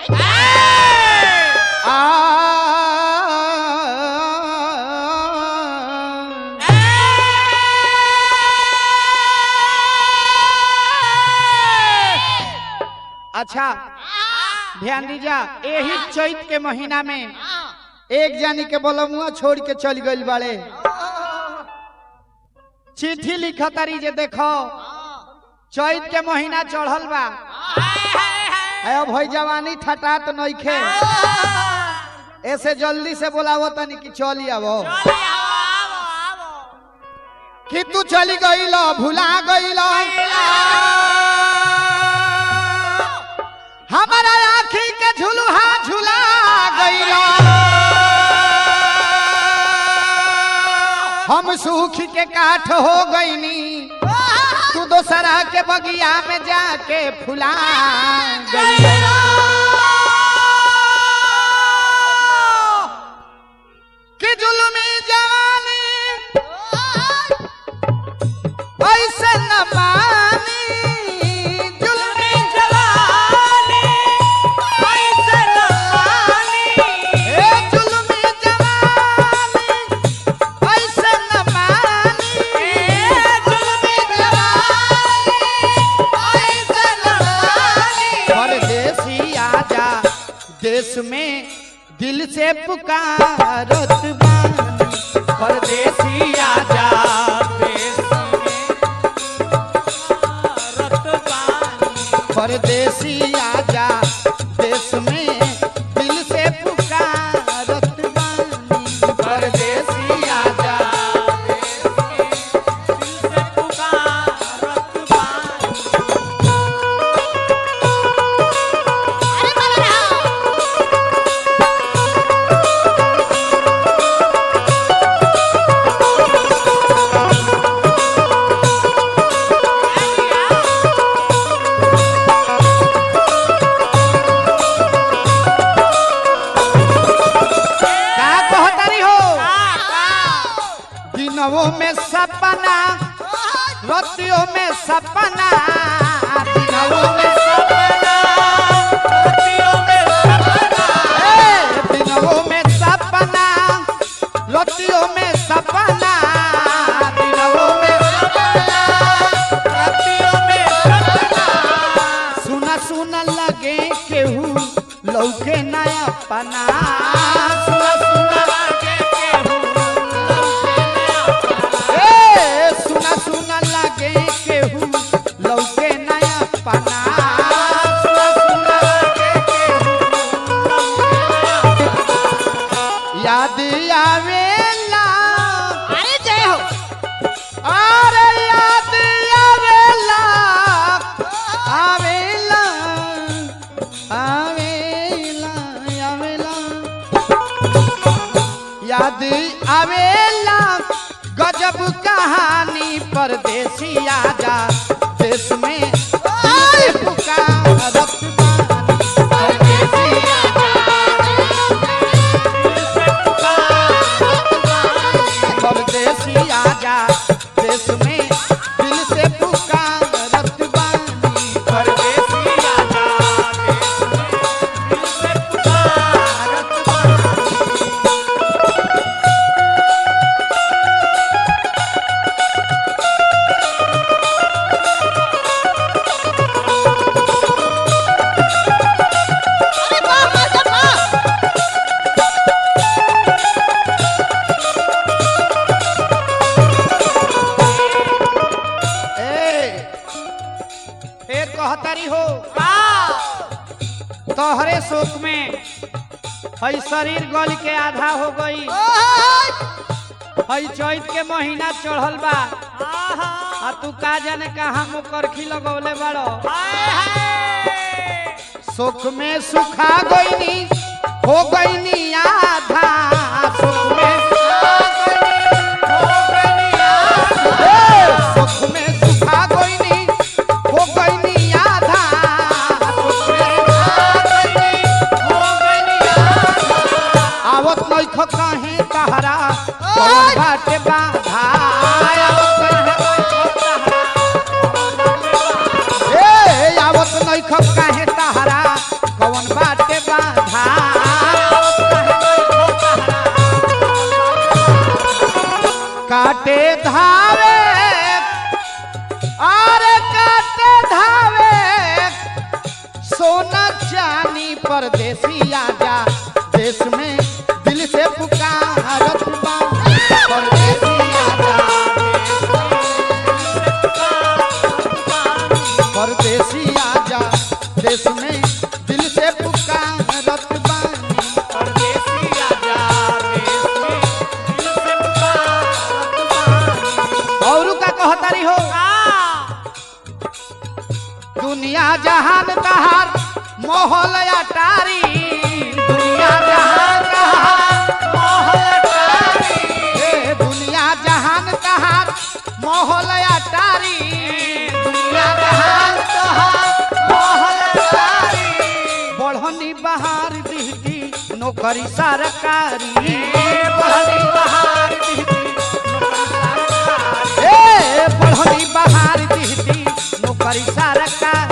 अच्छा ध्यान दीजा यही चैत के महीना में एक जानी के बोलमुआ छोड़ के चल गइल बाड़े चिट्ठी लिखा तारी जे देखो चैत के महीना चढ़ल बा है अब भई जवानी ठटा तो नइखे ऐसे जल्दी से बोलावो तनी कि चली आवो कि तू चली गइल भुला गइल हमारा आखी के झुलुहा झुला गइल हम सूख के काठ हो गईनी तू दोसरा के बगिया में जाके फुला गइल कि जुल्मी जवानी ऐसे न मानी जुल्मी जवानी ऐसे न मानी ए जुल्मी जवानी ऐसे न मानी ए जुल्मी जवानी ऐसे न मानी परदेसी आजा देश में दिल से पुकारत बानी परदेसी आजा देश परदेसी आजा देश में दिल से पुकारत बानी परदेसी आजा का कहतारी हो दिनों में सपना रतियों में सपना दिनों में सपना रतियों में सपना ए, दिनों में सपना रतियों में सपना दिनों में सपना रतियों में सपना सुना सुना लगे केहू लौके नया पना सुना सुना लगे केहू लौके नया पना ए सुना सुना लगे केहू लौके नया पना सुना सुना लगे केहू लौके नया पना। याद आवेला अरे जय हो अरे याद आवेला आवेला आवेला आवेला याद आवेला गजब कहानी परदेसी आजा देश में दिल से पुकारत बानी। परदेसी परदेसी आजा देश में दिल से पुकारत बानी परदेसी आजा देश में दिल से पुकारत बानी अरे वाह मास्टर वाह ए फिर कहतारी हो तोहरे शोक में हई शरीर गल के आधा हो गई हई चैत के महीना चढ़ल बा आ तू का जाने कहा मुकरखी लगौले बड़ो सुख में सुखा गईनी हो गईनी आधा सुख में सुखा गईनी, हो गईनी आधा। ए, सुख में सुखा गईनी हो गईनी आधा सुख में सुखा गईनी, हो गईनी आधा। आवत नइख कहे तहरा कौन बाटे बाधा आवत नइख तहरा ए आवत नइख काहे तहरा कौन बाटे परदेसी आजा देश में दिल से पुकारत बा परदेसी आजा परदेसी आजा देश में दिल से पुकारत बानी और का कहतारी हो दुनिया जहान कहार मोहल अटारी दुनिया जहान कहार मोहल अटारी ए दुनिया जहान कहार मोहल अटारी दुनिया जहान कहार मोहल अटारी बढ़नी बहार दिहती नौकरी सरकारी बढ़नी बहार दिहती ए बढ़नी बहार दिहती नौकरी सरकारी